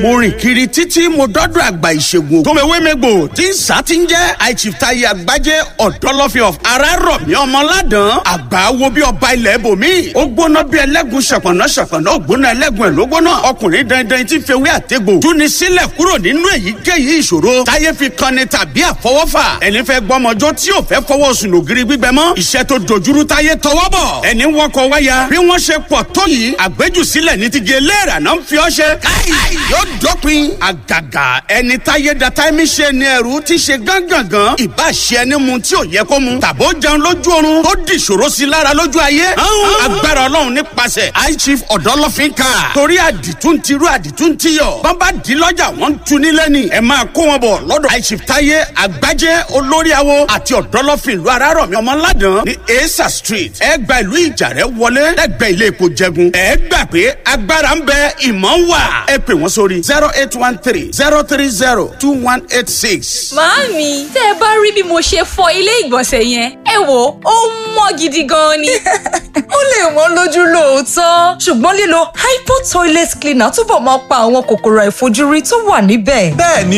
mo rìn kiri títí mo dọ́dọ̀ àgbà ìṣègùn tòmẹ̀wémẹ́gbò tí ń sá ti ń jẹ́ àìchìftayi àgbájé ọ̀dọ́lọ́fin of arárọ̀mí ọmọládàn àgbà wo bí ọba ilẹ̀ ibòmí ó gbóná bí ẹlẹ́gùn ṣàpọ̀nà ṣàpọ̀nà ó gbóná ẹlẹ́gùn ẹ̀ ló gbóná ọkùnrin dandan tí ń fewé àtẹ́gbò túni sílẹ̀ kúrò nínú èyíkéyìí ìṣòro táyé fi kan ni tàbí àfọwọ́fà ẹni fẹ́ gbọ́mọjọ́ tí ò fẹ́ fọwọ́ sùn lògiri gbígbẹ mọ́ iṣẹ́ tó dojúrú táyé tọwọ́ bọ̀ ẹni wọkọ̀ wáyà bí wọ́n ṣe pọ̀ tó yìí àgbéjùsílẹ̀ ní ti gé léèrà náà ń fi ọ́ ṣe káì yóò dópin àgàgà ẹni táyé da táìmì ṣe ni ẹrú ti ṣe gángangan ìbá ṣe ẹni mu tí ò yẹ kó mu tàbó jẹun lójú oorun tó di ìṣòro sí lára lójú ayé agbára ọlọ́run nípasẹ̀ high chief ọ̀dọ́lọ́fín ká torí àdìtún ti rú àdìtún ti yọ bàbá di lọ́jà wọ́n ń tu nílẹ̀ ni ẹ máa kó wọn bọ̀ lọ́dọ̀ high chief táyé àgbájẹ́ olórí awo àti ọ̀dọ́lọ́fín ìlú arárọ̀mí ọmọládàn ní esa street ẹ gba ìlú ìjàrẹ́ wọlé lẹ́gbẹ̀ẹ́ ilé epo jẹgun ẹ gbà pé agbára ń bẹ ìmọ̀ ń wà ẹ pè wọ́n sórí zero eight one three zero three zero two one eight six. Màámi, tẹ́ ẹ bá rí bí mo ṣe fọ ilé ìgbọ̀nsẹ̀ yẹn, ẹ wò ó mọ́ gidi gan ni. ó lè wọ́n lójú lóòótọ́ ṣùgbọ́n lílo hypo toilet cleaner túbọ̀ máa pa àwọn kòkòrò àìfojúrí tó wà níbẹ̀. bẹ́ẹ̀ ni